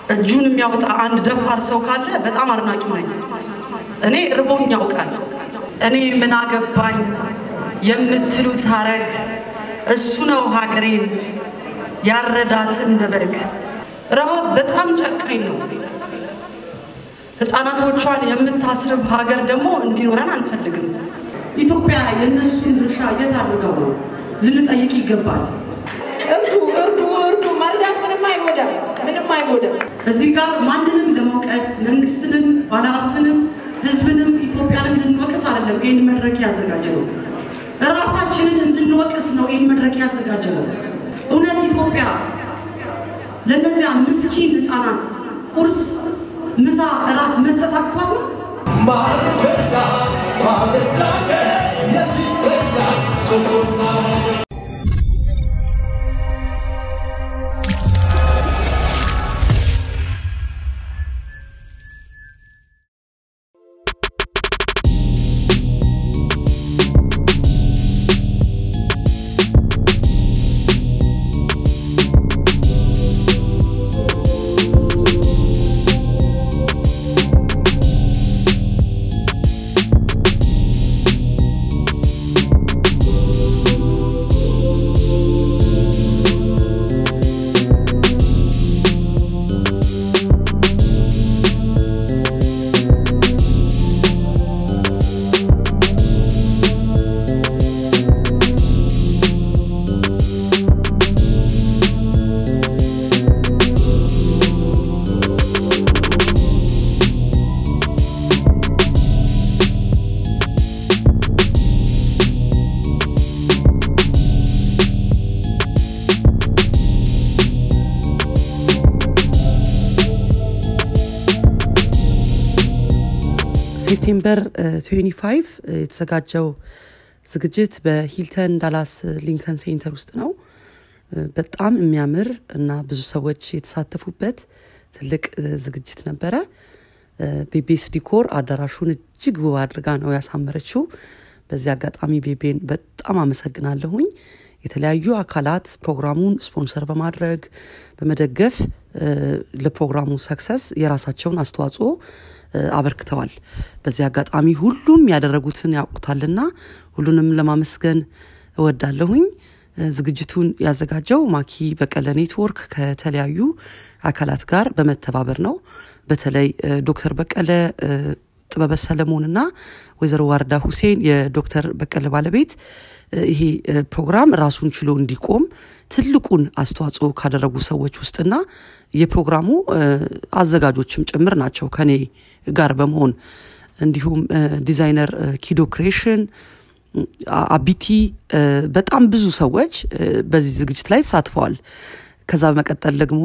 እጁን የሚያወጣ አንድ ደፋር ሰው ካለ በጣም አድናቂው ነኝ። እኔ ርቦኝ ያውቃል። እኔ ምን አገባኝ የምትሉት ሀረግ እሱ ነው ሀገሬን ያረዳት እንደ በግ። ረሃብ በጣም ጨካኝ ነው። ህፃናቶቿን የምታስርብ ሀገር ደግሞ እንዲኖረን አንፈልግም። ኢትዮጵያ የእነሱን ድርሻ የት አድርገው ነው ልንጠይቅ ይገባል። እርዱ እርዱ እርዱ። መርዳት ምንም አይጎዳም፣ ምንም አይጎዳም። እዚህ ጋር ማንንም ለመውቀስ መንግስትንም፣ ባለሀብትንም፣ ህዝብንም ኢትዮጵያንም ልንወቅስ አይደለም ይህን መድረክ ያዘጋጀ ነው። ራሳችንን እንድንወቅስ ነው ይህን መድረክ ያዘጋጀ ነው። እውነት ኢትዮጵያ ለእነዚያ ምስኪን ህፃናት ቁርስ፣ ምሳ፣ እራት መስጠት አቅቷት ነው? ሴፕቴምበር 25 የተዘጋጀው ዝግጅት በሂልተን ዳላስ ሊንከን ሴንተር ውስጥ ነው። በጣም የሚያምር እና ብዙ ሰዎች የተሳተፉበት ትልቅ ዝግጅት ነበረ። ቤቤስ ዲኮር አዳራሹን እጅግ ውብ አድርጋ ነው ያሳመረችው። በዚህ አጋጣሚ ቤቤን በጣም አመሰግናለሁኝ። የተለያዩ አካላት ፕሮግራሙን ስፖንሰር በማድረግ በመደገፍ ለፕሮግራሙ ሰክሰስ የራሳቸውን አስተዋጽኦ አበርክተዋል። በዚህ አጋጣሚ ሁሉም ያደረጉትን ያውቁታልና ሁሉንም ለማመስገን እወዳለሁኝ። ዝግጅቱን ያዘጋጀው ማኪ በቀለ ኔትወርክ ከተለያዩ አካላት ጋር በመተባበር ነው። በተለይ ዶክተር በቀለ ጥበበ ሰለሞንና ወይዘሮ ዋርዳ ሁሴን የዶክተር በቀለ ባለቤት ይሄ ፕሮግራም ራሱን ችሎ እንዲቆም ትልቁን አስተዋጽኦ ካደረጉ ሰዎች ውስጥና የፕሮግራሙ አዘጋጆችም ጭምር ናቸው ከኔ ጋር በመሆን እንዲሁም ዲዛይነር ኪዶ ክሬሽን አቢቲ በጣም ብዙ ሰዎች በዚህ ዝግጅት ላይ ተሳትፈዋል። ከዛ በመቀጠል ደግሞ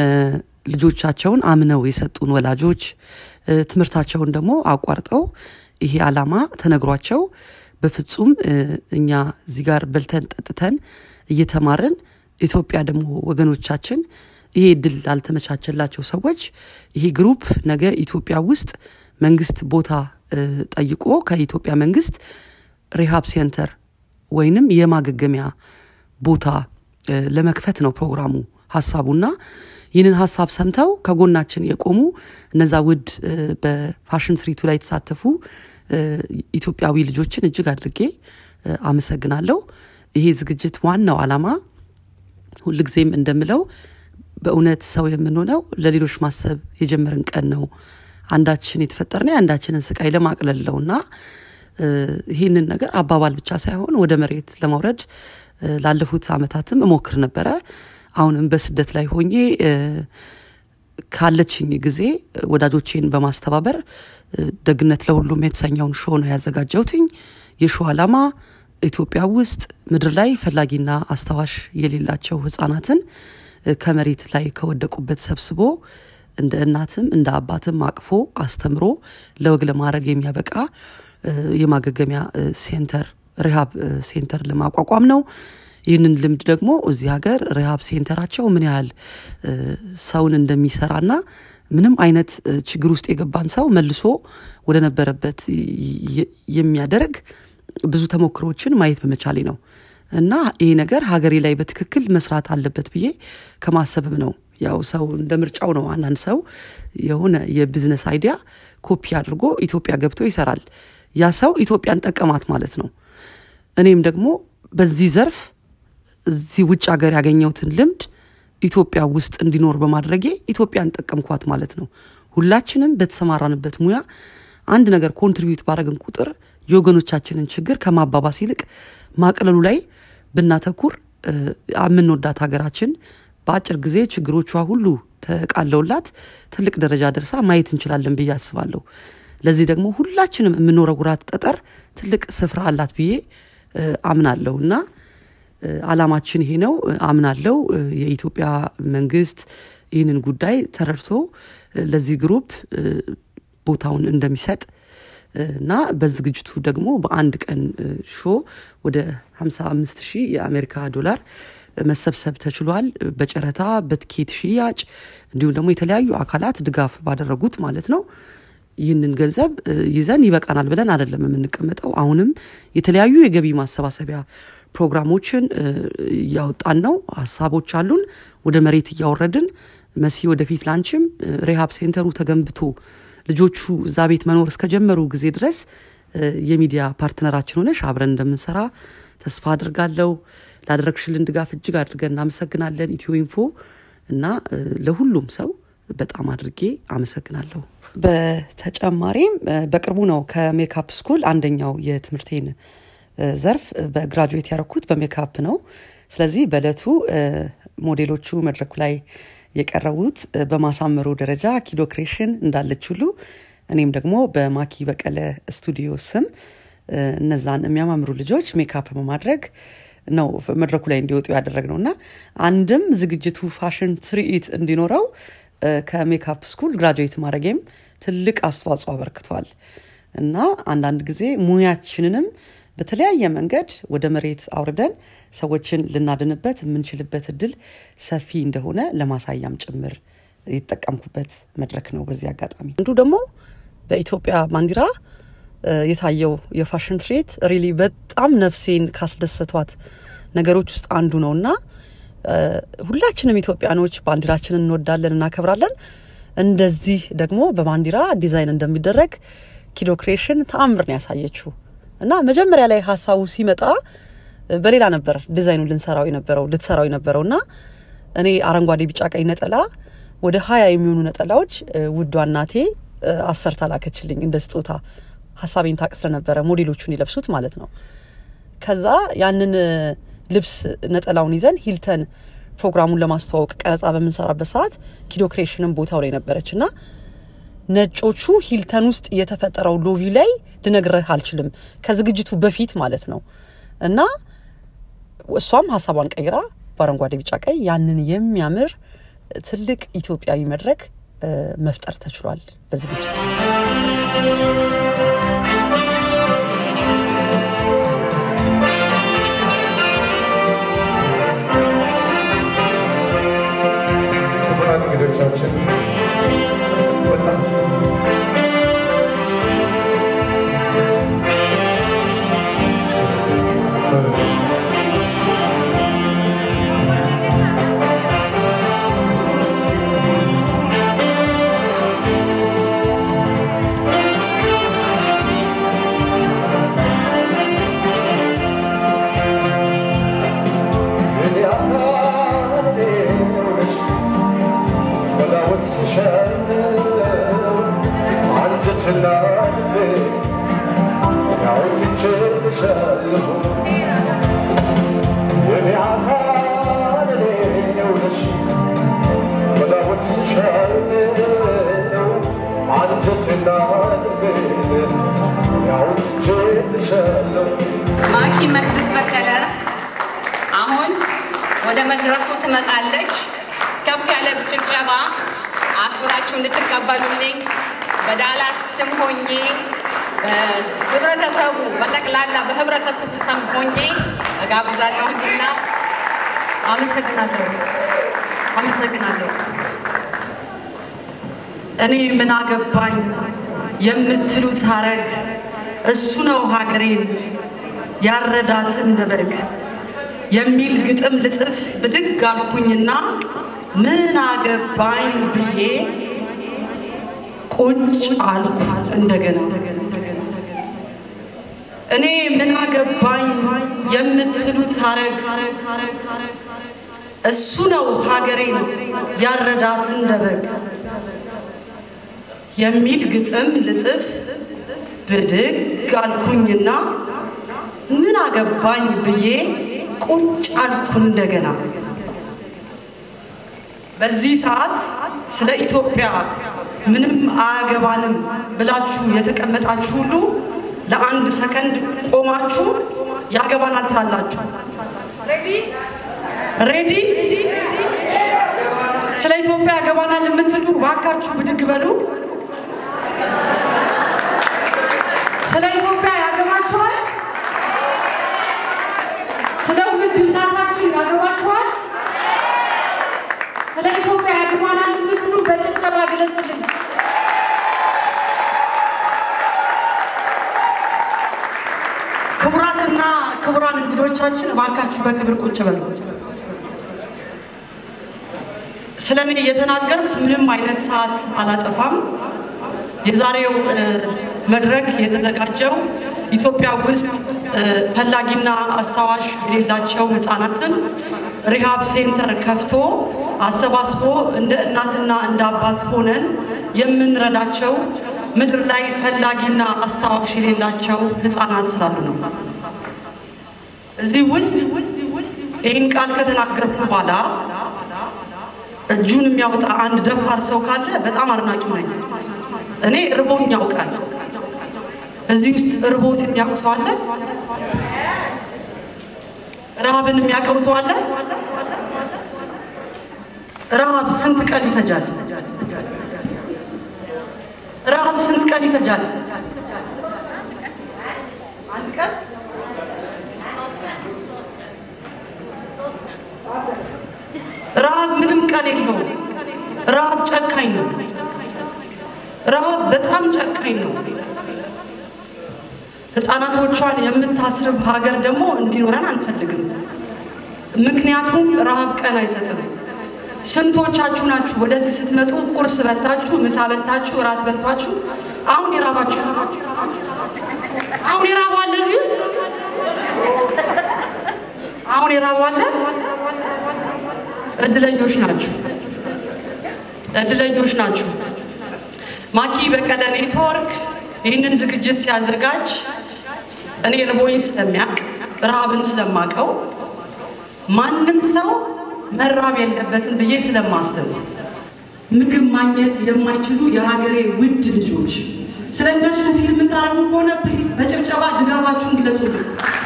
ልጆቻቸውን አምነው የሰጡን ወላጆች ትምህርታቸውን ደግሞ አቋርጠው ይሄ ዓላማ ተነግሯቸው በፍጹም እኛ እዚህ ጋር በልተን ጠጥተን እየተማርን ኢትዮጵያ ደግሞ ወገኖቻችን ይሄ እድል ላልተመቻቸላቸው ሰዎች ይሄ ግሩፕ ነገ ኢትዮጵያ ውስጥ መንግስት ቦታ ጠይቆ ከኢትዮጵያ መንግስት ሪሃብ ሴንተር ወይንም የማገገሚያ ቦታ ለመክፈት ነው ፕሮግራሙ ሀሳቡና ይህንን ሀሳብ ሰምተው ከጎናችን የቆሙ እነዛ ውድ በፋሽን ትርኢቱ ላይ የተሳተፉ ኢትዮጵያዊ ልጆችን እጅግ አድርጌ አመሰግናለሁ። ይሄ ዝግጅት ዋናው ዓላማ ሁልጊዜም እንደምለው በእውነት ሰው የምንሆነው ለሌሎች ማሰብ የጀመርን ቀን ነው። አንዳችን የተፈጠርነው የአንዳችንን ስቃይ ለማቅለል ነው እና ይህንን ነገር አባባል ብቻ ሳይሆን ወደ መሬት ለማውረድ ላለፉት አመታትም እሞክር ነበረ። አሁንም በስደት ላይ ሆኜ ካለችኝ ጊዜ ወዳጆቼን በማስተባበር ደግነት ለሁሉም የተሰኘውን ሾ ነው ያዘጋጀውትኝ። የሾው ዓላማ ኢትዮጵያ ውስጥ ምድር ላይ ፈላጊና አስታዋሽ የሌላቸው ህጻናትን ከመሬት ላይ ከወደቁበት ሰብስቦ እንደ እናትም እንደ አባትም አቅፎ አስተምሮ ለወግ ለማድረግ የሚያበቃ የማገገሚያ ሴንተር ሪሃብ ሴንተር ለማቋቋም ነው። ይህንን ልምድ ደግሞ እዚህ ሀገር ሪሃብ ሴንተራቸው ምን ያህል ሰውን እንደሚሰራና ምንም አይነት ችግር ውስጥ የገባን ሰው መልሶ ወደ ነበረበት የሚያደርግ ብዙ ተሞክሮችን ማየት በመቻሌ ነው እና ይህ ነገር ሀገሬ ላይ በትክክል መስራት አለበት ብዬ ከማሰብም ነው ያው ሰው እንደ ምርጫው ነው። አንዳንድ ሰው የሆነ የቢዝነስ አይዲያ ኮፒ አድርጎ ኢትዮጵያ ገብቶ ይሰራል። ያ ሰው ኢትዮጵያን ጠቀማት ማለት ነው። እኔም ደግሞ በዚህ ዘርፍ እዚህ ውጭ ሀገር ያገኘሁትን ልምድ ኢትዮጵያ ውስጥ እንዲኖር በማድረጌ ኢትዮጵያን ጠቀምኳት ማለት ነው። ሁላችንም በተሰማራንበት ሙያ አንድ ነገር ኮንትሪቢዩት ባደረግን ቁጥር የወገኖቻችንን ችግር ከማባባስ ይልቅ ማቅለሉ ላይ ብናተኩር የምንወዳት ሀገራችን በአጭር ጊዜ ችግሮቿ ሁሉ ተቃለውላት ትልቅ ደረጃ ደርሳ ማየት እንችላለን ብዬ አስባለሁ። ለዚህ ደግሞ ሁላችንም የምንወረውራት ጠጠር ትልቅ ስፍራ አላት ብዬ አምናለሁ እና አላማችን ይሄ ነው አምናለው። የኢትዮጵያ መንግስት ይህንን ጉዳይ ተረድቶ ለዚህ ግሩፕ ቦታውን እንደሚሰጥ እና በዝግጅቱ ደግሞ በአንድ ቀን ሾ ወደ 55 ሺህ የአሜሪካ ዶላር መሰብሰብ ተችሏል። በጨረታ በትኬት ሽያጭ እንዲሁም ደግሞ የተለያዩ አካላት ድጋፍ ባደረጉት ማለት ነው። ይህንን ገንዘብ ይዘን ይበቃናል ብለን አይደለም የምንቀመጠው። አሁንም የተለያዩ የገቢ ማሰባሰቢያ ፕሮግራሞችን እያወጣን ነው። ሀሳቦች አሉን፣ ወደ መሬት እያወረድን መሲ ወደፊት ላንችም ሬሃብ ሴንተሩ ተገንብቶ ልጆቹ እዛ ቤት መኖር እስከጀመሩ ጊዜ ድረስ የሚዲያ ፓርትነራችን ሆነሽ አብረን እንደምንሰራ ተስፋ አድርጋለሁ። ላደረግሽልን ድጋፍ እጅግ አድርገን እናመሰግናለን ኢትዮ ኢንፎ እና ለሁሉም ሰው በጣም አድርጌ አመሰግናለሁ። በተጨማሪም በቅርቡ ነው ከሜካፕ ስኩል አንደኛው የትምህርቴን ዘርፍ በግራጁዌት ያደረኩት በሜካፕ ነው። ስለዚህ በእለቱ ሞዴሎቹ መድረኩ ላይ የቀረቡት በማሳመሩ ደረጃ ኪዶ ክሬሽን እንዳለች ሁሉ እኔም ደግሞ በማኪ በቀለ ስቱዲዮ ስም እነዛን የሚያማምሩ ልጆች ሜካፕ በማድረግ ነው መድረኩ ላይ እንዲወጡ ያደረግ ነው እና አንድም ዝግጅቱ ፋሽን ትርኢት እንዲኖረው ከሜካፕ ስኩል ግራጁዌት ማድረጌም ትልቅ አስተዋጽኦ አበርክቷል እና አንዳንድ ጊዜ ሙያችንንም በተለያየ መንገድ ወደ መሬት አውርደን ሰዎችን ልናድንበት የምንችልበት እድል ሰፊ እንደሆነ ለማሳያም ጭምር የተጠቀምኩበት መድረክ ነው። በዚህ አጋጣሚ አንዱ ደግሞ በኢትዮጵያ ባንዲራ የታየው የፋሽን ትርኢት ሪሊ በጣም ነፍሴን ካስደሰቷት ነገሮች ውስጥ አንዱ ነው እና ሁላችንም ኢትዮጵያኖች ባንዲራችንን እንወዳለን፣ እናከብራለን። እንደዚህ ደግሞ በባንዲራ ዲዛይን እንደሚደረግ ኪዶ ክሬሽን ተአምር ነው ያሳየችው እና መጀመሪያ ላይ ሀሳቡ ሲመጣ በሌላ ነበር ዲዛይኑ ልንሰራው የነበረው ልትሰራው የነበረው እና እኔ አረንጓዴ፣ ቢጫ፣ ቀይ ነጠላ ወደ ሀያ የሚሆኑ ነጠላዎች ውዷ እናቴ አሰርታ ላከችልኝ እንደ ስጦታ ሀሳቤን ታቅ ስለነበረ ሞዴሎቹን ይለብሱት ማለት ነው። ከዛ ያንን ልብስ ነጠላውን ይዘን ሂልተን ፕሮግራሙን ለማስተዋወቅ ቀረጻ በምንሰራበት ሰዓት ኪዶ ክሬሽንም ቦታው ላይ ነበረች እና ነጮቹ ሂልተን ውስጥ የተፈጠረው ሎቢ ላይ ልነግርህ አልችልም፣ ከዝግጅቱ በፊት ማለት ነው እና እሷም ሀሳቧን ቀይራ በአረንጓዴ ቢጫ ቀይ ያንን የሚያምር ትልቅ ኢትዮጵያዊ መድረክ መፍጠር ተችሏል በዝግጅቱ። ክቡራን እንግዶቻችን በጣም ማኪ መቅደስ በቀለ አሁን ወደ መድረኩ ትመጣለች። ከፍ ያለ ጭብጨባ አክብራችሁ እንድትቀበሉልኝ በዳላስ ስም ሆኜ በህብረተሰቡ በጠቅላላ በህብረተሰቡ ስም ሆኜ እጋብዛለሁና አመሰግናለሁ አመሰግናለሁ። እኔ ምን አገባኝ የምትሉት ሀረግ እሱ ነው ሀገሬን ያረዳት እንደ በግ የሚል ግጥም ልጽፍ ብድግ አልኩኝና ምን አገባኝ ብዬ ቁጭ አልኩ እንደገና። እኔ ምን አገባኝ የምትሉት ሀረግ እሱ ነው ሀገሬን ያረዳት እንደ በግ የሚል ግጥም ልጽፍ ብድግ አልኩኝና ምን አገባኝ ብዬ ቁጭ አልኩ እንደገና። በዚህ ሰዓት ስለ ኢትዮጵያ ምንም አያገባንም ብላችሁ የተቀመጣችሁ ሁሉ ለአንድ ሰከንድ ቆማችሁ ያገባናል ትላላችሁ። ሬዲ? ስለ ኢትዮጵያ ያገባናል የምትሉ ባካችሁ ብድግ በሉ። ስለ ኢትዮጵያ ያገባችኋል? ስለ ውድ እናታችን ያገባችኋል? ስለ ኢትዮጵያ ያገባናል የምትሉ በጭብጨባ ግለጹልን። ክቡራትና ክቡራን እንግዶቻችን እባካችሁ በክብር ቁጭ በሉ። ስለ እኔ እየተናገርኩ ምንም አይነት ሰዓት አላጠፋም። የዛሬው መድረክ የተዘጋጀው ኢትዮጵያ ውስጥ ፈላጊና አስታዋሽ የሌላቸው ሕፃናትን ሪሃብ ሴንተር ከፍቶ አሰባስቦ እንደ እናትና እንደ አባት ሆነን የምንረዳቸው ምድር ላይ ፈላጊና አስታዋሽ የሌላቸው ሕፃናት ስላሉ ነው። እዚህ ውስጥ ይህን ቃል ከተናገርኩ በኋላ እጁን የሚያወጣ አንድ ደፋር ሰው ካለ በጣም አድናቂው ነኝ። እኔ እርቦኝ ያውቃል። እዚህ ውስጥ እርቦት የሚያውቅ ሰው አለ? ረሃብን የሚያውቀው ሰው አለ? ረሃብ ስንት ቀን ይፈጃል? ረሃብ ስንት ቀን ይፈጃል? አንድ ቀን ረሃብ ምንም ቀን የለውም። ረሃብ ጨካኝ ነው። ረሃብ በጣም ጨካኝ ነው። ሕፃናቶቿን የምታስርብ ሀገር ደግሞ እንዲኖረን አንፈልግም። ምክንያቱም ረሃብ ቀን አይሰጥም። ስንቶቻችሁ ናችሁ ወደዚህ ስትመጡ ቁርስ በልታችሁ፣ ምሳ በልታችሁ፣ እራት በልታችሁ አሁን የራባችሁ? አሁን የራቡ አለ እዚህ ውስጥ? አሁን የራቡ አለ? እድለኞች ናችሁ፣ እድለኞች ናችሁ። ማኪ በቀለ ኔትወርክ ይህንን ዝግጅት ሲያዘጋጅ እኔ ርቦኝ ስለሚያውቅ ረሃብን ስለማቀው ማንም ሰው መራብ የለበትም ብዬ ስለማስብ ምግብ ማግኘት የማይችሉ የሀገሬ ውድ ልጆች ስለ እነሱ ፊልም ታረጉ ከሆነ ፕሊዝ በጭብጨባ ድጋፋችሁን ግለጹልኝ።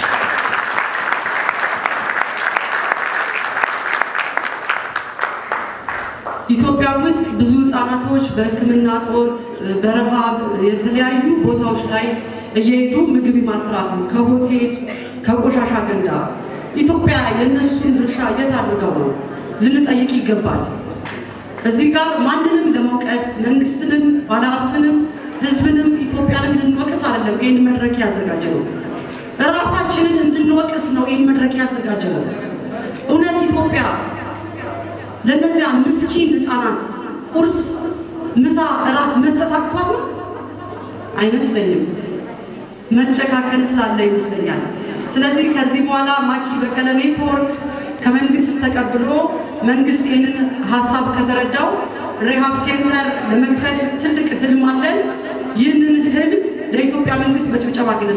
ኢትዮጵያ ውስጥ ብዙ ህጻናቶች በሕክምና እጦት በረሃብ የተለያዩ ቦታዎች ላይ እየሄዱ ምግብ ይማትራሉ፣ ከሆቴል ከቆሻሻ ገንዳ። ኢትዮጵያ የእነሱን ድርሻ የት አድርገው ነው ልንጠይቅ ይገባል። እዚህ ጋር ማንንም ለመውቀስ መንግስትንም፣ ባለሀብትንም፣ ህዝብንም ኢትዮጵያንም ልንወቅስ አይደለም ይህን መድረክ ያዘጋጀ ነው። ራሳችንን እንድንወቅስ ነው ይህን መድረክ ያዘጋጀ ነው። እውነት ኢትዮጵያ ለእነዚያ ምስኪን ህፃናት ቁርስ፣ ምሳ፣ እራት መስጠት አቅቷት ነው? አይመስለኝም። መጨካከን ስላለ ይመስለኛል። ስለዚህ ከዚህ በኋላ ማኪ በቀለ ኔትወርክ ከመንግስት ተቀብሎ መንግስት ይህንን ሀሳብ ከተረዳው ሪሃብ ሴንተር ለመክፈት ትልቅ ህልም አለን። ይህንን ህልም ለኢትዮጵያ መንግስት በጭብጨባ ግለጹ።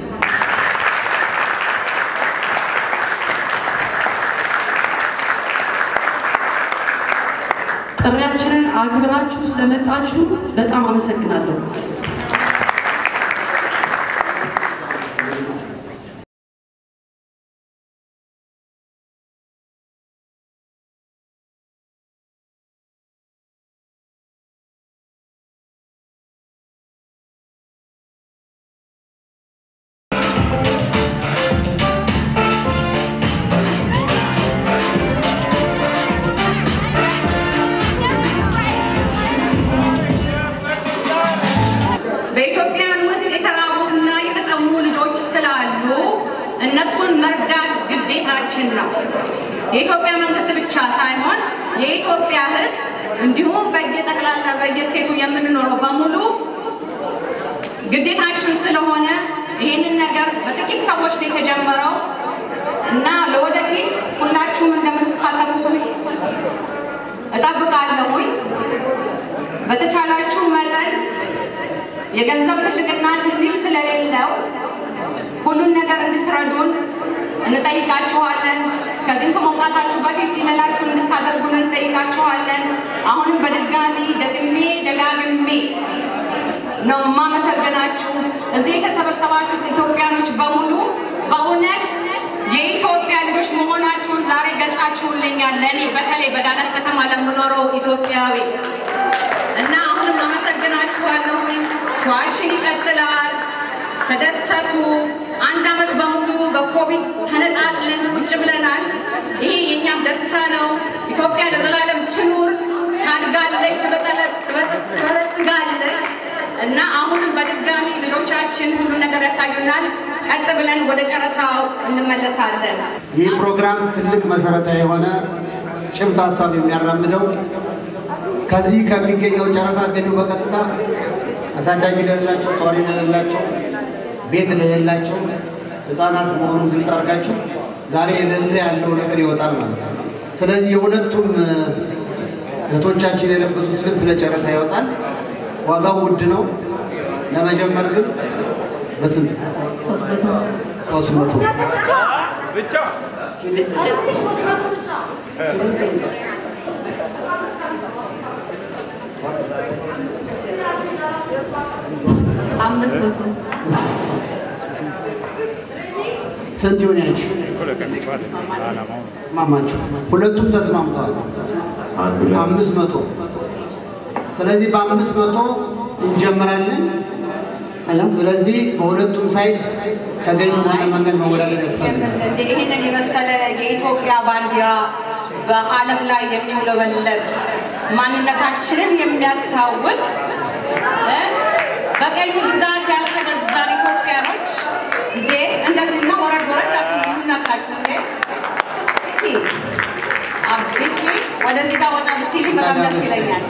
ጥሪያችንን አክብራችሁ ስለመጣችሁ በጣም አመሰግናለሁ። በኢትዮጵያን ውስጥ የተራቡና የተጠሙ ልጆች ስላሉ እነሱን መርዳት ግዴታችን ነው። የኢትዮጵያ መንግስት ብቻ ሳይሆን የኢትዮጵያ ሕዝብ እንዲሁም በየጠቅላላ በየስቴቱ የምንኖረው በሙሉ ግዴታችን ስለሆነ ይህንን ነገር በጥቂት ሰዎች ነው የተጀመረው እና ለወደፊት ሁላችሁም እንደምትሳተፉ እጠብቃለሁኝ። በተቻላችሁ መጠን የገንዘብ ትልቅና ትንሽ ስለሌለው ሁሉን ነገር እንድትረዱን እንጠይቃችኋለን። ከዚህም ከመውጣታችሁ በፊት ኢሜላችሁን እንድታደርጉን እንጠይቃችኋለን። አሁንም በድጋሚ ደግሜ ደጋግሜ ነው የማመሰግናችሁ። እዚህ የተሰበሰባችሁ ኢትዮጵያኖች በሙሉ በእውነት የኢትዮጵያ ልጆች መሆናችሁን ዛሬ ገልጻችሁልኛል። ለእኔ በተለይ በዳላስ ከተማ ለምኖረው ኢትዮጵያዊ እና አሁንም አመሰግናችኋለሁኝ። ሸዋችን ይቀጥላል። ተደሰቱ። አንድ ዓመት በሙሉ በኮቪድ ተነጣጥለን ቁጭ ብለናል። ይሄ የእኛም ደስታ ነው። ኢትዮጵያ ለዘላለም ትኑር፣ ታድጋለች፣ ትበለጽጋለች እና አሁንም በድጋሚ ልጆቻችን ሁሉ ነገር ያሳዩናል። ቀጥ ብለን ወደ ጨረታው እንመለሳለን። ይህ ፕሮግራም ትልቅ መሰረታዊ የሆነ ጭብጥ ሀሳብ የሚያራምደው ከዚህ ከሚገኘው ጨረታ ገኙ በቀጥታ አሳዳጊ ለሌላቸው፣ ተዋሪ ለሌላቸው፣ ቤት ለሌላቸው ህፃናት መሆኑን ግልጽ አድርጋችሁ ዛሬ የሌለ ያለው ነገር ይወጣል ማለት ነው። ስለዚህ የሁለቱም እህቶቻችን የለበሱት ልብስ ለጨረታ ይወጣል። ዋጋው ውድ ነው። ለመጀመር ግን በስንት ሶስት መቶ አምስት መቶ ስንት ይሆን ያችሁ ማማችሁ? ሁለቱም ተስማምተዋል። አምስት መቶ ስለዚህ በአምስት መቶ እንጀምራለን። ስለዚህ በሁለቱም ሳይድ ተገኝ በሆነ መንገድ መወዳደር ያስፈልጋል። ይህንን የመሰለ የኢትዮጵያ ባንዲራ በዓለም ላይ የሚውለበለብ ማንነታችንን የሚያስታውቅ እ በቀኝ ግዛት ያልተገዛን ኢትዮጵያኖች እንዴ እንደዚህማ ወረድ ወረድ አትሉ ምናካችሁ እንዴ ቢኪ አቢኪ ወደዚህ ጋር ወጣ ብትይ በጣም ደስ ይለኛል።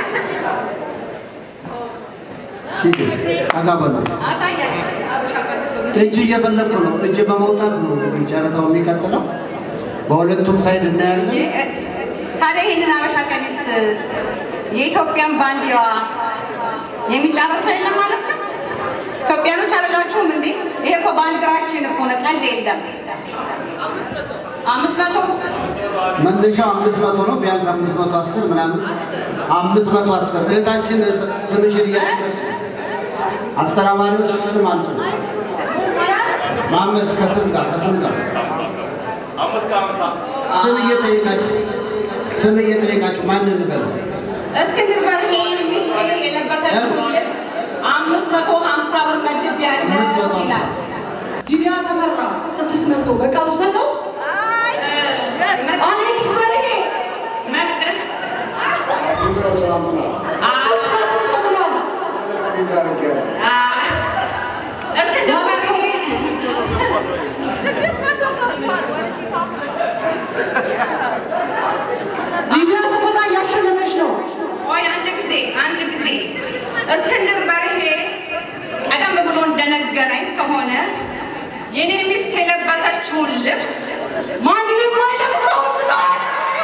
ሂዱ ጠጋ በሉ። አሳያቸው አበሻ ቀሚስ ጊዜ እጅ እየፈለግኩ ነው። እጅ በመውጣት ነው እንግዲህ ጨረታው የሚቀጥለው። በሁለቱም ሳይድ እናያለን። ታዲያ ይህንን አበሻ ቀሚስ የኢትዮጵያን ባንዲራ የሚጫረሰው የለም ማለት ነው? ኢትዮጵያኖች አይደላችሁም እንዴ? ይሄ እኮ ባንዲራችን እኮ ነው፣ ቀልድ የለም። አምስት መቶ መነሻው አምስት መቶ ነው። ቢያንስ አምስት መቶ አስር ምናምን አምስት መቶ አስር እህታችን ስምሽን እያለች አስተናባሪዎች ስም አልጡ መሀመድ ከስም ጋር ከስም ጋር ስም እየጠየቃችሁ ስም እየጠየቃችሁ ማንን በል እስክንድር በርሄ ሚስቴ የለበሰችው ልብስ አምስት መቶ ሀምሳ ብር መድብ ያለ አምስት መቶ ሀምሳ ይላል። ሊዲያ ተመራ ስድስት መቶ በቃሉ ሰለው አሌክስ በርሄ መቅደስ አምስት መቶ ተብሏል። እስክንድር በርሄ ሊዲያ ተመራ እያሸነፈች ነው። ቆይ አንድ ጊዜ አንድ ጊዜ እስክንድር በርሄ ቀደም ብሎ እንደነገረኝ ከሆነ የኔ ሚስት የለበሰችውን ልብስ ማንም አይለብሰው ብሏል።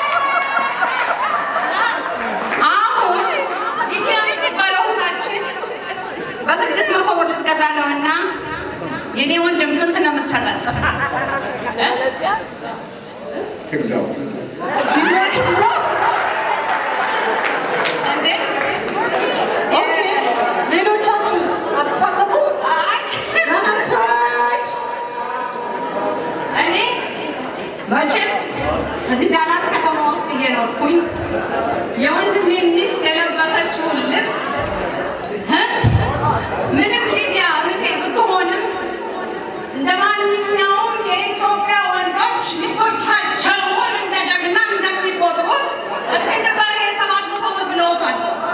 አሁን ሊዲያ የምትባለው እህታችን በስድስት መቶ ብር ልትገዛ ነው እና የኔ ወንድም ስንት ነው የምትሰጠን? እ? ሊዲያ ትግዛ። እንዴ? ኦኬ፣ ሌሎቻችሁስ አትሳተፉም? ተነሱች። እኔ መቼም እዚህ ዳላስ ከተማ ውስጥ እየኖርኩኝ የወንድሜ ሚስት የለበሰችውን ልብስ እ? ምንም ሊዲያ እህቴ ብትሆንም እንደ ማንኛውም የኢትዮጵያ ወንዶች ሚስቶቻቸውን እንደ ጀግና እንደሚቆጥሩት እስክንድር በርሄ ሰባት መቶ ብር ብለውታል።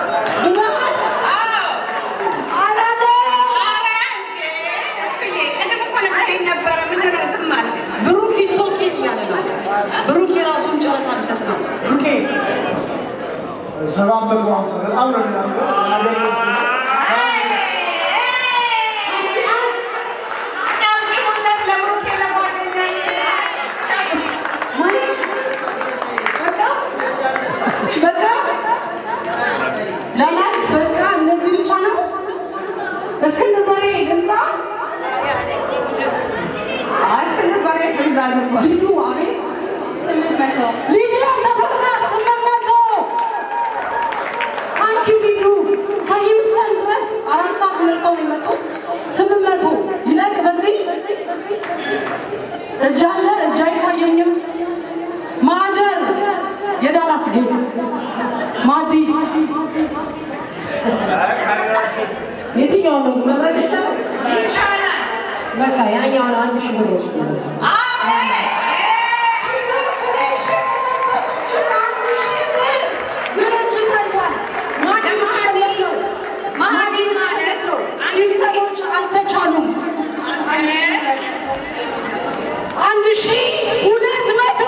ሰባት መቶ ሀምሳ በጣም ነው የሚያምረው። የሀገር ልብስ ነው። ጨብጭቡለት ለብሩኬ ለጓደኛዬ። በቃ በቃ ላላስ በቃ እነዚህ ብቻ ነው። እስክንድር በሬ ልምጣ አይ እስክንድር በሬ ፍሪዝ አድርጓል። ሂዱ አቤት ስምንት መቶ ሊዲያ ተፈራ ስምንት መቶ ታንኪዩ ሊዱ ከሂውስተን ድረስ አራት ሰዓት መርጠው ነው የመጡት። ስምንት መቶ ይለቅ በዚህ እጅ አለ እጅ አይታየኝም። ማደር የዳላስ ጌጥ ማዲ የትኛው ነው መምረጥ ይቻላል? ይቻላል። በቃ ያኛውን አንድ ሺህ ብር ወስዱ። አልተቻሉም። አንድ ሺህ ሁለት መቶ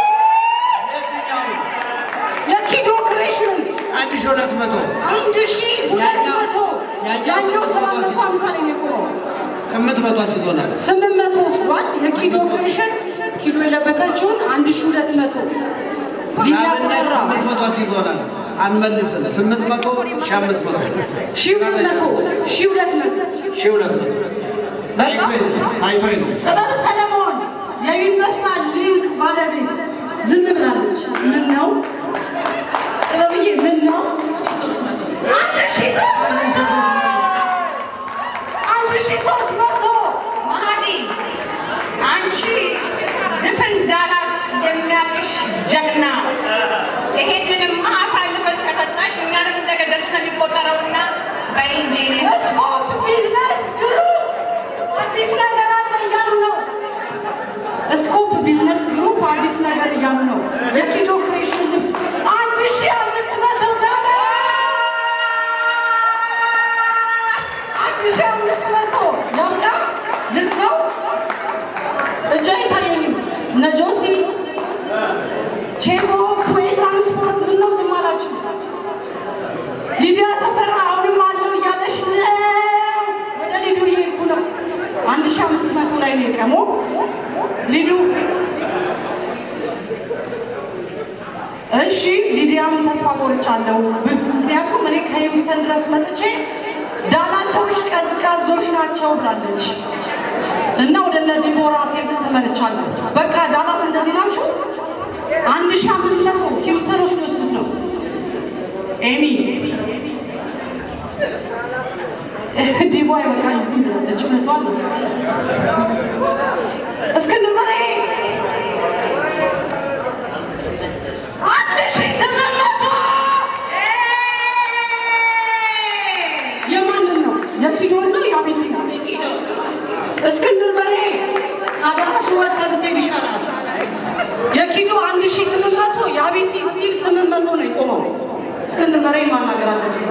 የኪዶ ክሬሽን አንድ ሺህ ሁለት መቶ አንድ ሺህ ሁለት መቶ ያኛው ሰባት መቶ ሀምሳ ላይ ነው የቆመው። ስምንት መቶ አስይዞናል። ስምንት መቶ ወስዷል። የኪዶ ክሬሽን ኪዶ የለበሰችውን አንድ ሺህ ሁለት መቶ ሊዲያ ለአብነት ተፈራ ስምንት መቶ አስይዞናል። አንመልስም። ስምንት መቶ ሺህ አምስት መቶ ሺህ ሁለት መቶ ሺህ ሁለት መቶ ሺህ ሁለት መቶ በቃ ታይቶኝ ነው። ጥበብ ሰለሞን የዩኒቨርሳል ሊንክ ባለቤት ዝም ብላለች። ምን ነው ጥበብዬ? ምን ነው አንድ ሺህ ሦስት መቶ አንድ ሺህ ሦስት መቶ ማህዲ አንቺ ድፍን ዳላስ የሚያቅሽ ጀግና ይሄንንም አሳልፈሽ ከሰጣሽ እኛንም እንደገደልሽ ነው የሚቆጠረውና በኢንጂ ስኮፕ ቢዝነስ ግሩፕ አዲስ ነገር አለ እያሉ ነው። ስኮፕ ቢዝነስ ግሩፕ አዲስ ነገር እያሉ ነው። የኪዶ ክሬሽን ልብስ አንድ ሺህ አምስት መቶ ዶላር አንድ ሺህ አምስት መቶ ያብቃ። ልዝጋው። እጅ አይታየኝም። እነ ጆሲ ቼጎ ኩዌ ትራንስፖርት ምነው ዝም አላችሁ? ሊዲያ ተፈራ አሁንም አለው እያለሽ ነው። ወደ ሊዱ እየሄድኩ ነው። አንድ ሺህ አምስት መቶ ላይ ነው የቀመው ሊዱ። እሺ ሊዲያም ተስፋ ቆርጫለሁ። ምክንያቱም እኔ ከሂውስተን ድረስ መጥቼ ዳላሶች ቀዝቃዞች ናቸው ብላለች እና ወደ እነ ዲቦራ ቴብል ተመልቻለሁ። በቃ ዳላስ እንደዚህ ናችሁ። አንድ ሺህ አምስት መቶ ሂውስተኖች ሊወስዱት ነው። ኤሚ ዲቦ አይበቃኝ ብላለች። እውነቷን ነው። እስክንድር በርሄ አንድ ሺህ ስምንት መቶ የማንን ነው? የኪዶን ነው የአቤቴ ነው? እስክንድር በርሄ ከአዳራሹ ወጥተህ ብትሄድ ይሻላል። የኪዶ አንድ ሺህ ስምንት መቶ የአቤቴ ስቲል ስምንት መቶ ነው የቆመው። እስክንድር በርሄን ማናገር አለብኝ።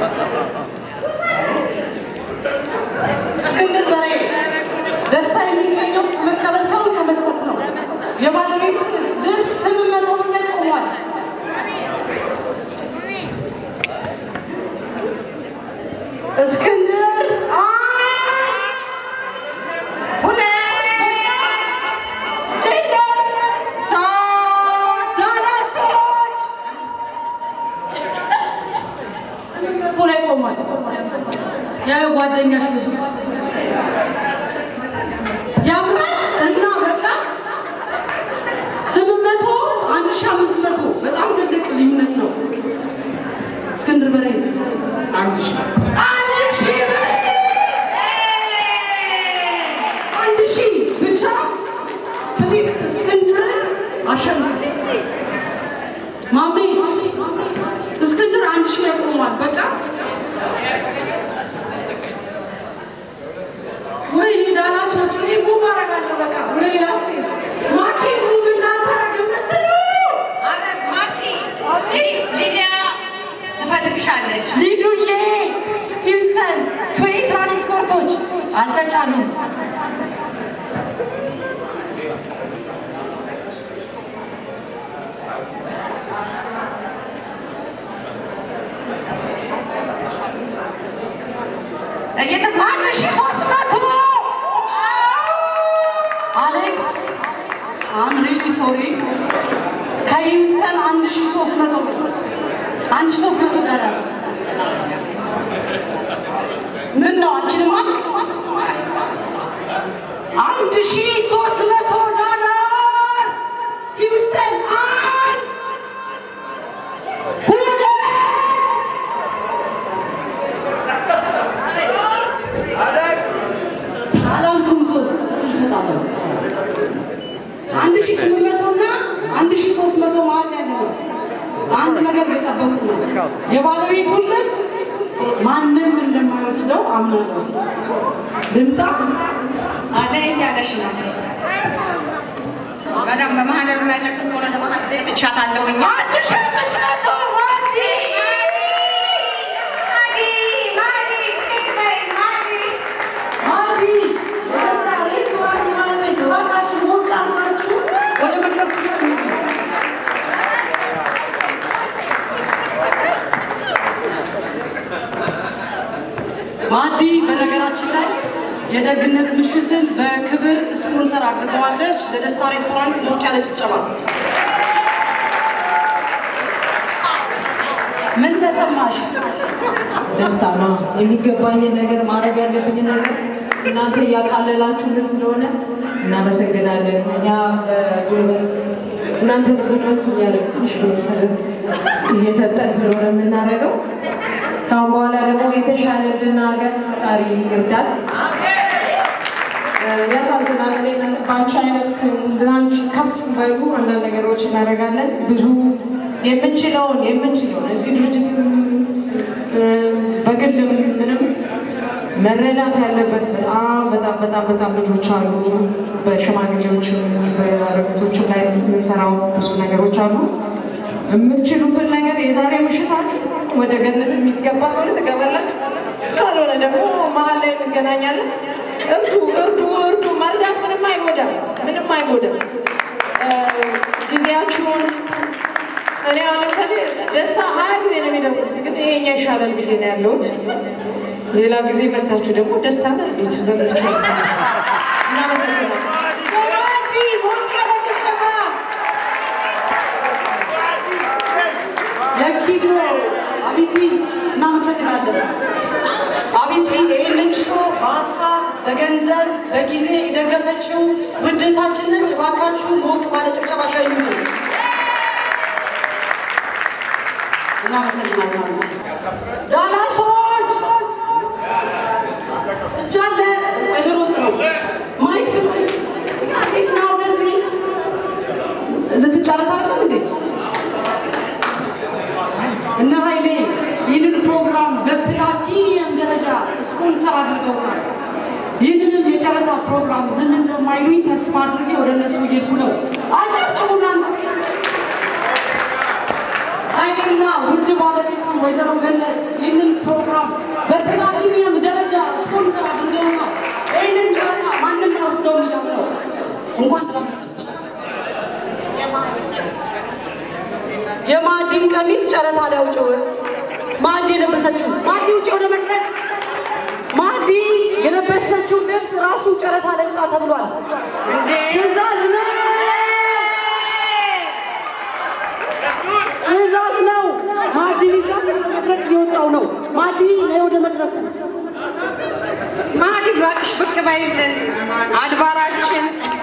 እስክንድር በርሄ ደስታ የሚገኘው መቀበል ሳይሆን ከመስጠት ነው። የባለቤት ልብስ ስምንት መቶ ብር ላይ ቆሟል። እስክንድር አንድ ሁለት ችሎ ሶስት ዳላሶች ስምንት መቶ ላይ ቆሟል። የጓደኛሽ ልብስ ያምራል እና በቃ ስምንት መቶ አንድ ሺህ አምስት መቶ በጣም ትልቅ ልዩነት ነው። እስክንድር በርሄ አንድ ሺህ አንድ ሺህ ብር! አንድ ሺህ ብቻ ፕሊስ እስክንድር አሸንፍ ማሜ እስክንድር አንድ ሺህ ላይ ቆሟል። በቃ ወይኔ ዳላሶች እኔ ሙቭ አደርጋለሁ። በቃ ወደ ሌላ ስቴት ማኪ ሙቭ እንዳታረግ የምትሉ አረ ማኪ ሊዲያ ትፈልግሻለች። ሊዱዬ ሂውስተን ትዌይ ትራንስፖርቶች አልተቻሉም። እየተሳ አንድ ሺህ ሦስት መቶ አሌክስ አም ሪሊ ሶሪ ከሂውስተን አንድ ሺህ ሦስት መቶ አንድ ሺህ ሦስት መቶ ዶላር ምን ነው አልችልም አልክ? አንድ ሺህ ሦስት መቶ ዶላር ሂውስተን አንድ ሁለት አላልኩም ሶስት እድል እሰጣለሁ። አንድ ሺህ ስምንት መቶ እና አንድ ሺህ ሦስት መቶ መሀል ያለ ነው። አንድ ነገር እየጠበቁ ነው። የባለቤቱን ልብስ ማንም እንደማይወስደው አምናለሁ። ልምጣ አደይ እያለሽ ነው። በጣም በማህደሩ ላይ ጨክን ከሆነ ለማህደር ሰጥቻታለሁኝ። አንድ ሺህ አምስት መቶ ማዲ ማዲ የደስታ ሬስቶራንት ባለቤት እባካችሁ ሞቅ አድርጋችሁ ወደ መድረኩ ሸኙ። ማዲ በነገራችን ላይ የደግነት ምሽትን በክብር ስፖንሰር አድርገዋለች። ለደስታ ሬስቶራንት ሞቅ ያለ ጭብጨባ። ምን ተሰማሽ? ደስታ ነው። የሚገባኝን ነገር ማድረግ ያለብኝን ነገር እናንተ እያቃለላችሁልን ስለሆነ እናመሰግናለን። እኛ በጉልበት እናንተ በጉልበት እያለ ትንሽ ቤተሰብ እየሰጠን ስለሆነ የምናደርገው ካሁን በኋላ ደግሞ የተሻለ እንድናገር ፈጣሪ ይርዳል። ያሳዝናል። እኔ በአንቺ አይነት እንድናንቺ ከፍ ባይሉ አንዳንድ ነገሮች እናደርጋለን። ብዙ የምንችለውን የምንችለውን እዚህ ድርጅት በግልም ምንም መረዳት ያለበት በጣም በጣም በጣም በጣም ልጆች አሉ። በሽማግሌዎችም በአረጋቶችም ላይ የምንሰራው ብዙ ነገሮች አሉ። የምትችሉትን ነገር የዛሬ ምሽታችሁ ወደ ገነት የሚገባ ከሆነ ትገባላችሁ፣ ካልሆነ ደግሞ መሀል ላይ እንገናኛለን። እርዱ እርዱ እርዱ። መርዳት ምንም አይጎዳም፣ ምንም አይጎዳም። ጊዜያችሁን እኔ አሁን ለምሳሌ ደስታ ሀያ ጊዜ ነው የሚደውሉት፣ ግን ይሄኛ ይሻላል ብዬ ነው ያለሁት። ሌላ ጊዜ መታችሁ ደግሞ ደስታ እንዴት በምትችሉት እናመሰግናለን። ማዲ ሞቅ ያለ ጭብጨባ። የኪዶ አቢቲ እናመሰግናለን። አቢቲ ይህንን ሾ በሀሳብ በገንዘብ በጊዜ የደገፈችው ውድታችን ነች። እባካችሁ ሞቅ ባለ ጭብጨባ ሸኙልን። እናመሰግናለን። አቢቲ ዳላሶች እጃለ እንሩጥ ነው ማይክ ስጡኝ። አዲስ ነው ወደዚህ ልትጫረታችሁ እንዴ? እነ ኃይሌ ይህንን ፕሮግራም በፕላቲኒየም ደረጃ ስፖንሰር አድርገውታል። ይህንንም የጨረታ ፕሮግራም ዝም እንደማይሉኝ ተስፋ አድርጌ ወደ እነሱ እየሄድኩ ነው። አጨብጭቡ እናንተ። ኃይሌና ውድ ባለቤቱ ወይዘሮ ገነት ይህንን ፕሮግራም በፕላቲኒየም ደረጃ ስፖንሰር አድርገውታል። ይህንን ጨረታ ማንም አይወስደውም እያሉ ነው። እንኳን የማዕዲን ቀሚስ ጨረታ ላይ አውጪው። ማዕዲ የለበሰችው ማዕዲ ውጭ ወደ መድረክ ማዕዲ የለበሰችው ልብስ ራሱ ጨረታ ላይ ውጣ ተብሏል። ትዕዛዝ ነው፣ ትዕዛዝ ነው። ማዕዲ ቢጫ ወደ መድረክ እየወጣው ነው። ማዕዲ ነይ ወደ መድረኩ። ማዲ እባክሽ ብቅ በይልን አድባራችን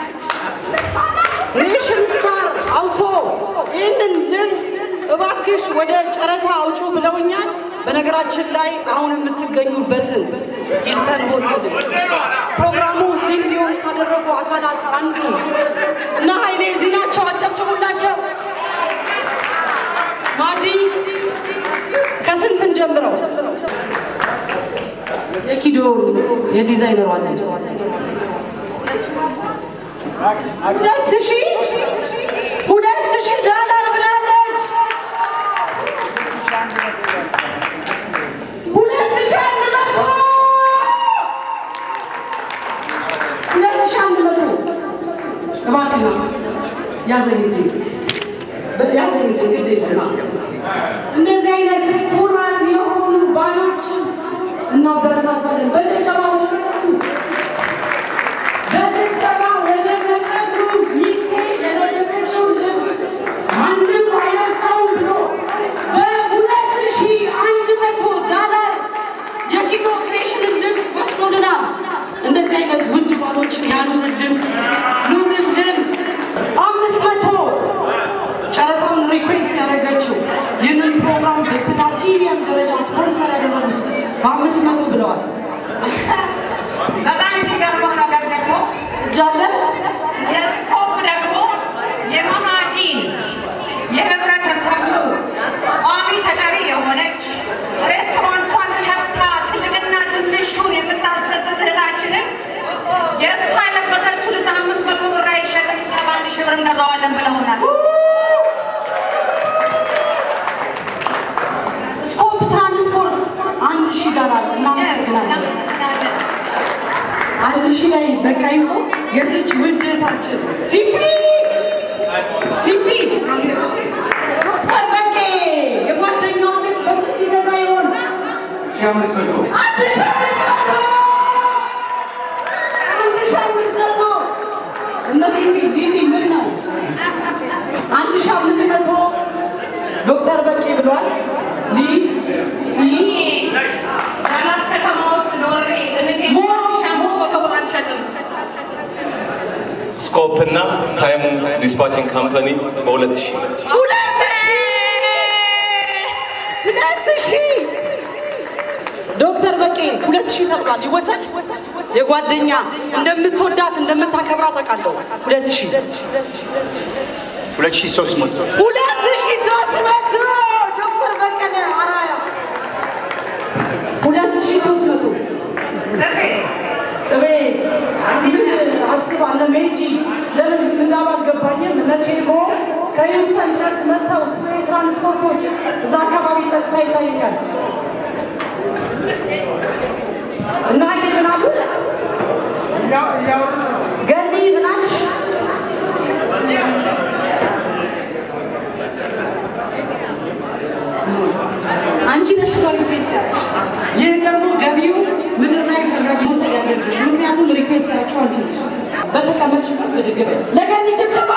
ኔሽን ስታር አውቶ ይህንን ልብስ እባክሽ ወደ ጨረታ አውጩ ብለውኛል። በነገራችን ላይ አሁን የምትገኙበትን ሂልተን ሆቴል ፕሮግራሙ እዚህ እንዲሆን ካደረጉ አካላት አንዱ እና ኃይሌ እዚህ ናቸው። አጨብጭቡላቸው። ማዲ ከስንትን ጀምረው የኪዶ የዲዛይነሯ ልብስ ሁለት ሺህ ሁለት ሺህ ዶላር ብላለች። ሁለት ሺህ አንድ መቶ ሁለት ሺህ አንድ መቶ እባክህ ና ያዘኝ እንጂ ያዘኝ እንጂ ግድ የለም ና። እንደዚህ አይነት ኩራት የሆኑ ባሎችን እናበረታታ። እናበረታታለን። በጭብጨባ ወደ መድረኩ በጭብጨባ ወደ መድረኩ ሚስቴ የለበሰችውን ልብስ ማንም አይለብሰውም ብሎ በሁለት ሺህ አንድ መቶ ዳላር የኪዶ ክሬሽንን ልብስ ወስዶልናል። እንደዚህ አይነት ውድ ባሎችን ያኑርልን ኑርልን። አምስት መቶ ጨረታውን ሪኩዌስት ያደረገችው ይህንን ፕሮግራም በፕላቲኒየም ደረጃ ስፖንሰር ያደረጉት በአምስት መቶ ብለዋል። በጣም የሚገርመው ነገር ደግሞ እጃለን የስኮፕ ደግሞ የመሃዲን የህብረተሰቡ ቋሚ ተጠሪ የሆነች ሬስቶራንቷን ከፍታ ትልቅና ትንሹን የምታስደስት እህታችንን የእሷ የለበሰችው ልብስ አምስት መቶ ብር አይሸጥም ከአንድ ሺህ ብር እንገዛዋለን ብለውናል። ስኮፕ ትራንስፖርት አንድ ሺህ ዶላር እናመሰግናለን። አንድ ሺህ ላይ በቃ ይሆ የዚች ውድ እህታችን ፊፊ ፊፊ ጠበቄ የጓደኛውን ልብስ በስንት ይገዛ ይሆን? ሺህ አምስት መቶ አንድ ሺህ አምስት መቶ አንድ ሺህ አምስት መቶ እነ ፊፊ ፊፊ ምን ነው አንድ ሺህ አምስት መቶ ዶክተር በቄ ብሏል። ሊ ሊ ዳላስ ከተማ ውስጥ ኖሬ እህቴ ሺህ አምስት መቶ ብር አልሸጥም። ስኮፕ እና ታይም ዲስፓችንግ ካምፓኒ በሁለት ሺህ ሁለት ሺህ ሁለት ሺህ ዶክተር በቄ ሁለት ሺህ ተብሏል። ይወሰድ የጓደኛ እንደምትወዳት እንደምታከብራት አውቃለሁ። ሁለት ሺህ ሁለት ሺህ ሦስት መቶ ሁለት ሺህ ሦስት መቶ ዶክተር በቀለ አራያ ሁለት ሺህ ሦስት መቶ ጥሬ ጥቤ ምን አስባ እነ ሜጂ ለምን ዝም እንዳሉ አልገባኝም። እነ ቼኮ ከሂውስተን ድረስ መጥተው ቱሬ ትራንስፖርቶች እዛ አካባቢ ጸጥታ ይታይኛል። እና ኃይሌ ምን አሉ? ገኒ ምን አልሽ? አንቺ ነሽ ሪኩዌስት ያደረግሽ። ይህ ደግሞ ገቢው ምድር ላይ ፈላጊ መውሰድ ያለብሽ፣ ምክንያቱም ሪኩዌስት ያደረግሽው አንቺ ነሽ። በተቀመጥሽበት ብድግ በይ። ለገኒ ጭብጨባ።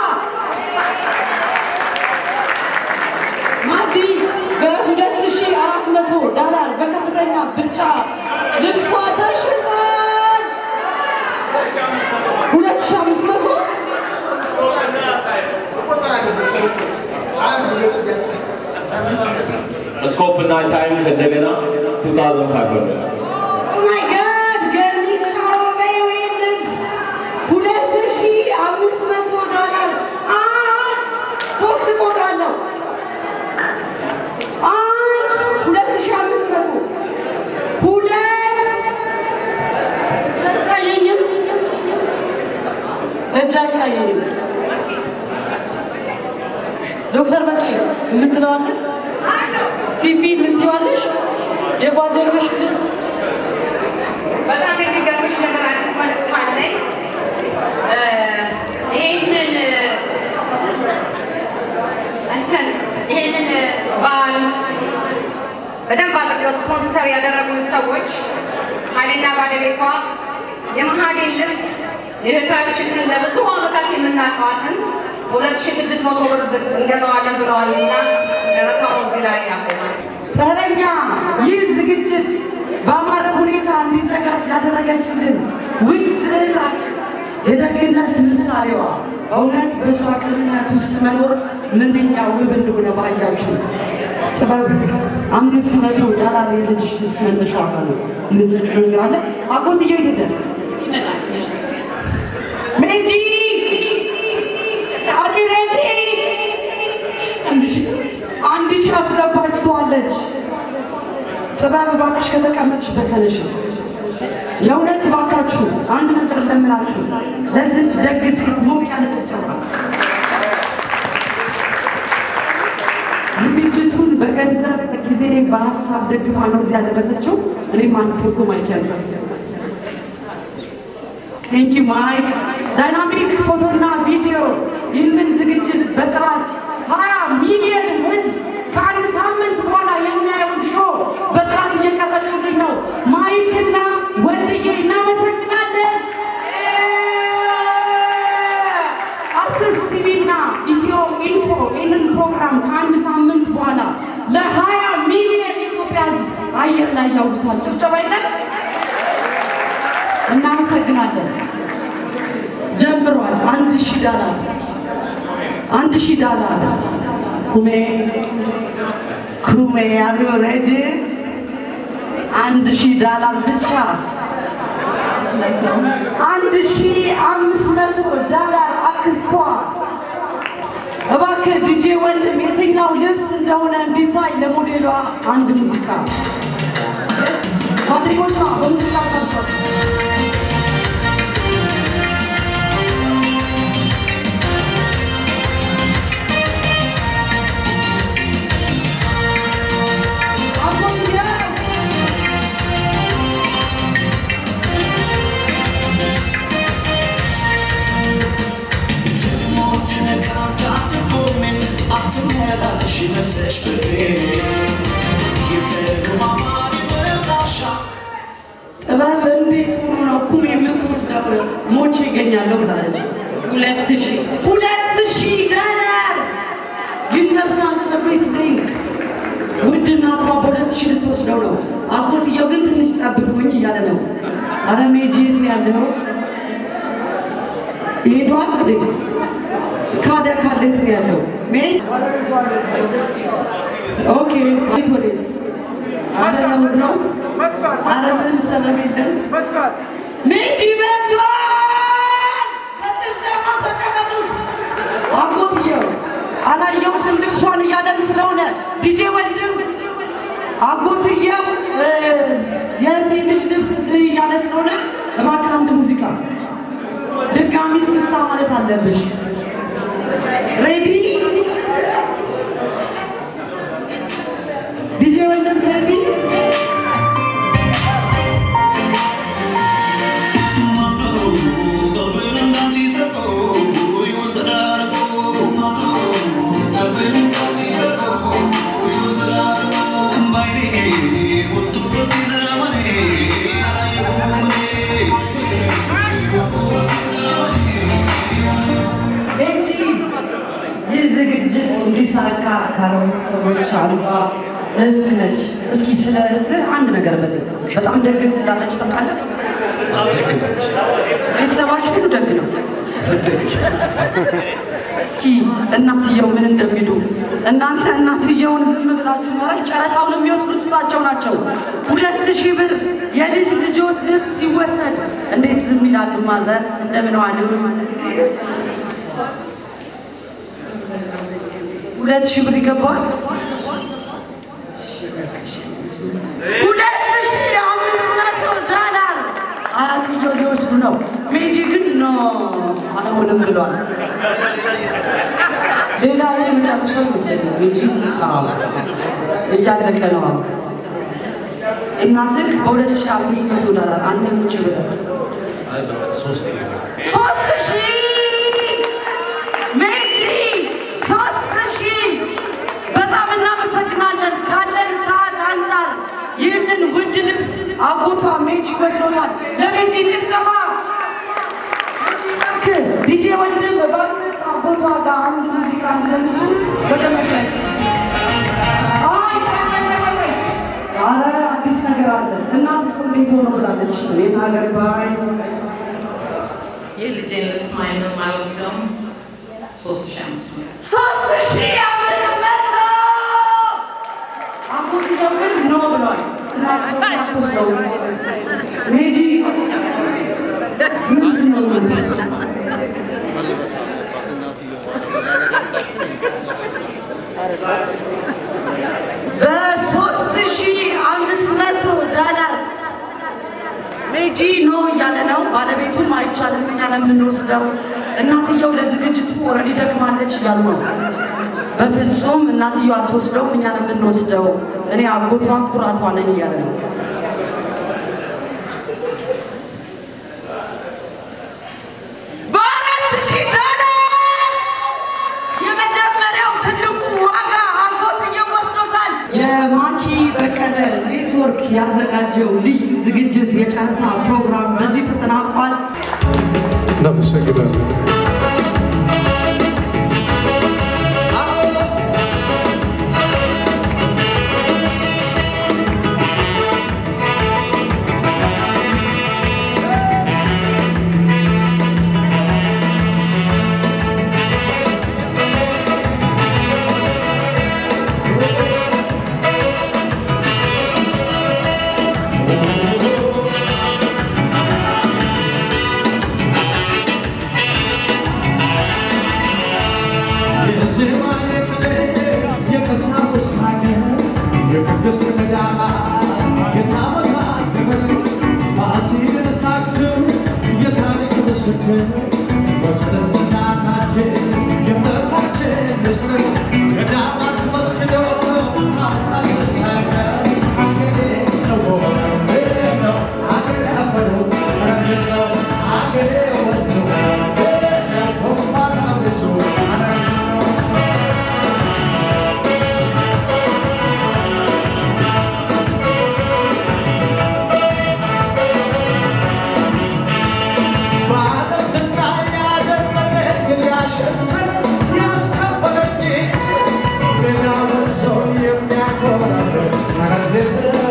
ማዲ በሁለት ሺህ አራት መቶ ዳላር በከፍተኛ ብልጫ ልብሷ ተሽጧል። ሁለት ሺህ አምስት መቶ ስኮፕ እና ታይም ከእንደገና 2500 ማይ ጋድ ገኒ ቻሮቤዊ ልብስ ሁለት ሺህ አምስት መቶ ዶላር አንድ ሶስት እቆጥራለሁ። አንድ ሁለት ሺህ አምስት መቶ ሁለት አይታየኝም፣ እጅ አይታየኝም። ዶክተር በቂ የምትለዋለህ ፊፊ የምትይዋለሽ የጓደኞች ልብስ በጣም የሚገርምሽ ነገር አዲስ መልዕክት አለኝ። እ ይሄንን እንትን ይሄንን በዓል በደንብ አድርገው ስፖንሰር ያደረጉን ሰዎች ኃይሌና ባለቤቷ የመሃዴን ልብስ የእህታችንን ለብዙ ዓመታት የምናውቀዋትን በሁለት ሺህ ስድስት መቶ ብር እንገዛዋለን ብለዋልና ጨረታው እዚህ ላይ ያቆማል። ተረኛ ይህ ዝግጅት በአማረ ሁኔታ እንዲዘጋጅ ያደረገችልን ውድ እህታችን የደግነት ምሳሌዋ በእውነት በእሷ ቅንነት ውስጥ መኖር ምንኛ ውብ እንደሆነ ባያችሁ። ጥበብ አምስት መቶ ዶላር የልጅሽ ልብስ መነሻ ዋጋ ነው። የምትሰጪው ነገር አለ። አጎትየው የት ሄደ? ሜጂ አር ዩ ሬዲ? አንድ ሺህ አንድ ሺህ አስገባችተዋለች። ጥበብ እባክሽ ከተቀመጥሽበት ተነሽ። የእውነት እባካችሁ አንድ ነገር ለምናችሁ ለዚች ደግ ሴት ሞቅ ያለ ጭብጨባ። ዝግጅቱን በገንዘብ ጊዜ በሀሳብ ደግፋ ነው እዚህ ያደረሰችው። እኔም አንድ ፎቶ ማይክ ያዘ ቴንኪ ማይክ ዳይናሚክ ፎቶና ቪዲዮ ይህንን ዝግጅት በጥራት ሀያ ሚሊዮን ህዝብ ከአንድ ሳምንት በኋላ የሚያየውን ሾው በጥራት እየቀረጹልን ነው። ማይክና አየር ላይ ያውሉታል። ጭብጨባ የለም። እናመሰግናለን። ጀምሯል። አንድ ሺህ ዳላር አንድ ሺህ ዳላር ኩሜ ኩሜ አር ዩ ሬዲ? አንድ ሺህ ዳላር ብቻ አንድ ሺህ አምስት መቶ ዳላር አክስቷ እባክህ ዲጄ ወንድም የትኛው ልብስ እንደሆነ እንዲታይ ለሞዴሏ አንድ ሙዚቃ ጓደኞቿ በሙዚቃ ቀርጿል። ጥበብ እንዴት ሆኖ ነው ኩም የምትወስደው? ሞቼ ይገኛለሁ ብላለች። ሁለት ሺህ ሁለት ሺህ ዶላር ዩኒቨርሳል ሰርቪስ ሊንክ ውድ እናቷ በሁለት ሺህ ልትወስደው ነው። አጎትየው ግን ትንሽ ጠብቁኝ እያለ ነው። አረ ሜጂ የት ነው ያለው? ሄዷል እንዴ? ካደ ካለ የት ነው ያለው? ሜጅ ኦኬ፣ ቤት ወዴት? አረ ለምድ ነው አረ ምንም ሰበብ የለም። ሜጂ መጥቷል! በጭብጨባ ተቀበሉት። አጎትየው አላየሁትም ልብሷን እያለን ስለሆነ ዲጄ ወንድም አጎትየው የእህቴን ልጅ ልብስ እያለ ስለሆነ እባክህ አንድ ሙዚቃ ድጋሚ እስክስታ ማለት አለብሽ። ሬዲ ዲጄ ወንድም ሬዲ ቤቲ ይህ ዝግጅት እንዲሳካ ካሮት ሰዎች አልባ እህት ነች። እስኪ ስለ እህትህ አንድ ነገር በል። በጣም ደግ እንዳለች ታውቃለህ? ቤተሰባችሁ ሁሉ ደግ ነው። እስኪ እናትየው ምን እንደሚሉ እናንተ እናትየውን ዝም ብላችሁ ኖረን ጨረታውን የሚወስዱት እሳቸው ናቸው። ሁለት ሺህ ብር የልጅ ልጆት ልብስ ሲወሰድ እንዴት ዝም ይላሉ? ማዘር እንደምን ዋሉ? ሁለት ሺህ ብር ይገባዋል። ሁለት ሺህ አምስት መቶ ዶላር አያትየው ሊወስዱ ነው። ሜጂ ግን ኖ አልሆንም ብሏል። ሌላ የመጨረሻው ይመስለኛል። ሜጂ አዎ፣ እያለቀ ነው። አሁን እናትህ በሁለት ሺህ አምስት መቶ ዶላር አንተ ቁጭ ብለህ ሶስት ሺህ ሜጂ ሶስት ሺህ በጣም እናመሰግናለን። ካለን ሰዓት አንጻር ይህንን ውድ ልብስ አጎቷ ሜጂ ወስዶታል። ለሜጂ ጭብጨባ። እባክህ ዲጄ ወንድም እባክህ አጎቷ ጋር አንድ ሙዚቃ እንደምሱ ወደ መድረክ አይ፣ ቆይ፣ ቆይ፣ ቆይ፣ ቆይ። ኧረ አዲስ ነገር አለ። እናት እኮ እንዴት ሆኖ ብላለች። እኔም አገባኝ የልጄን ልብስ ማንም አይወስደውም። ሶስት ሺህ አምስት መቶ ሶስት ሺህ አምስት መቶ አጎትየው ግን ኖ ብሏል። እናት ሰው ሜጂ ምንድን ነው የምትለው? በሶስት ሺህ አምስት መቶ ዶላር ሜጂ ኖ እያለ ነው። ባለቤቱም አይቻልም እኛ ነው የምንወስደው። እናትየው ለዝግጅቱ ኦልሬዲ ደክማለች እያሉ ነው። በፍጹም እናትየው አትወስደውም፣ እኛ ነው የምንወስደው። እኔ አጎቷ ኩራቷ ነኝ እያለ ነው። በአራት ሺህ ዶላር የመጀመሪያው ትልቁ ዋጋ አጎትየው ወስዶታል። የማኪ በቀለ ኔትወርክ ያዘጋጀው ልዩ ዝግጅት የጨረታ ፕሮግራም በዚህ ተጠናቋል። እናመሰግናለን። ምስክር መስቀል ጽናታችን የእምነታችን ምስጢር ገዳማት መስክረው አባል ሳይቀር አገሬ ሰው ሆነ ነው አገሬ አፈሩ ነው አገሬ ወንዙ ነው ኮፋራ ብዙ ነው ባለስጋ ያደረገኝ ያሸንፈኝ ያስከበረኝ ገና ወርሶ የሚያኮራኝ አረግለው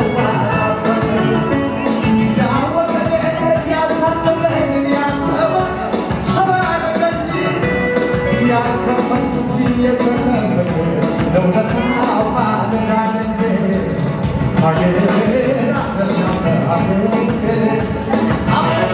ያወቀኝ ያሳደረኝ ያስተማረኝ ሰው ያደረገኝ ያከፈቱት የተረፈኝ ለውለታው ባልዳነኝ አገሬ አነሳተ አገሬ አገሬ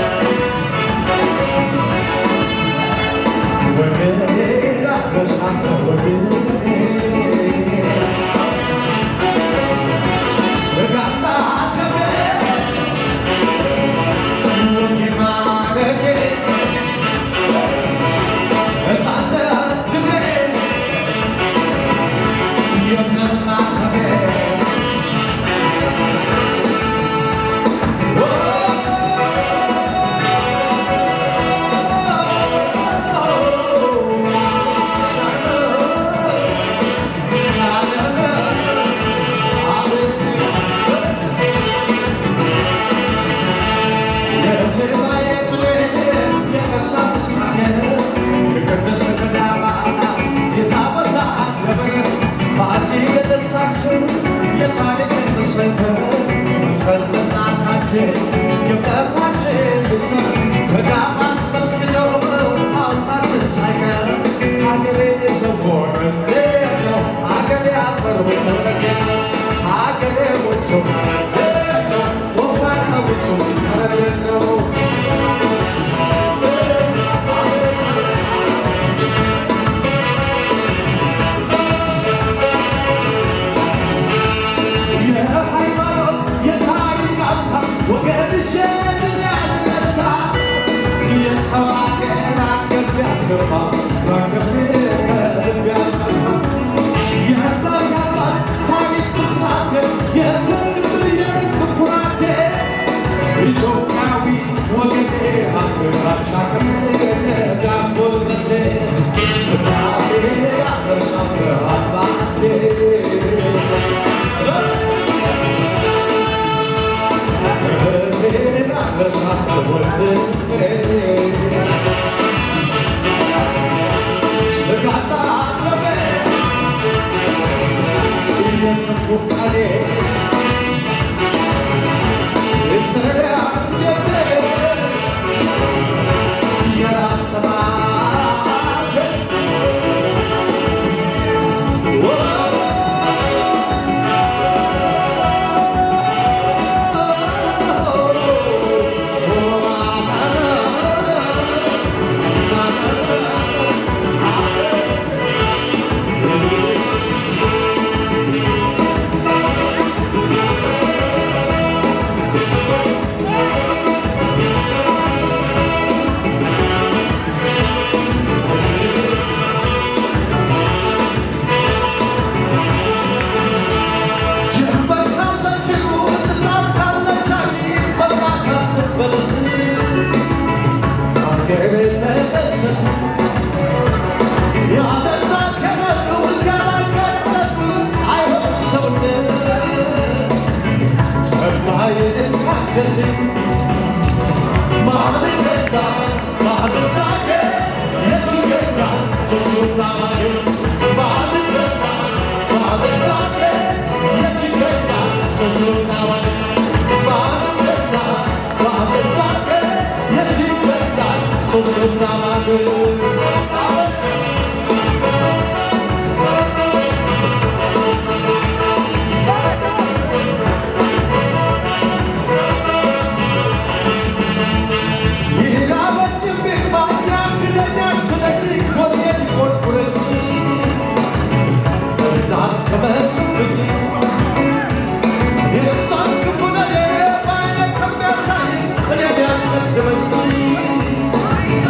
Yes,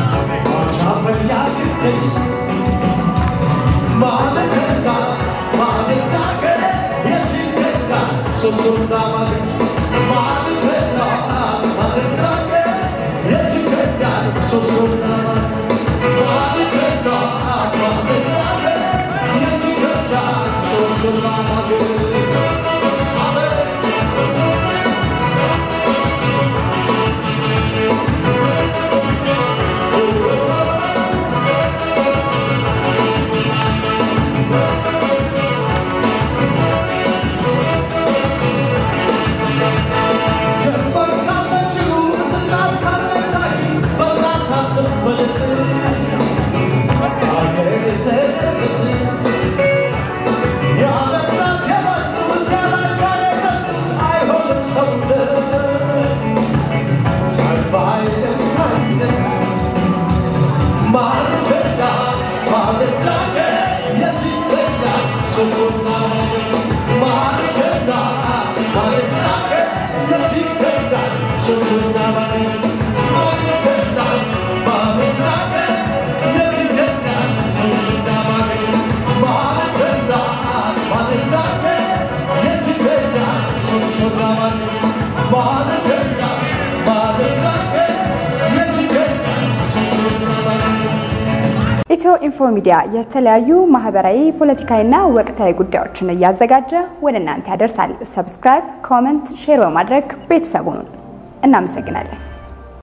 ኢትዮ ኢንፎ ሚዲያ የተለያዩ ማህበራዊ፣ ፖለቲካዊና ወቅታዊ ጉዳዮችን እያዘጋጀ ወደ እናንተ ያደርሳል። ሰብስክራይብ፣ ኮመንት፣ ሼር በማድረግ ቤተሰቡን እናመሰግናለን።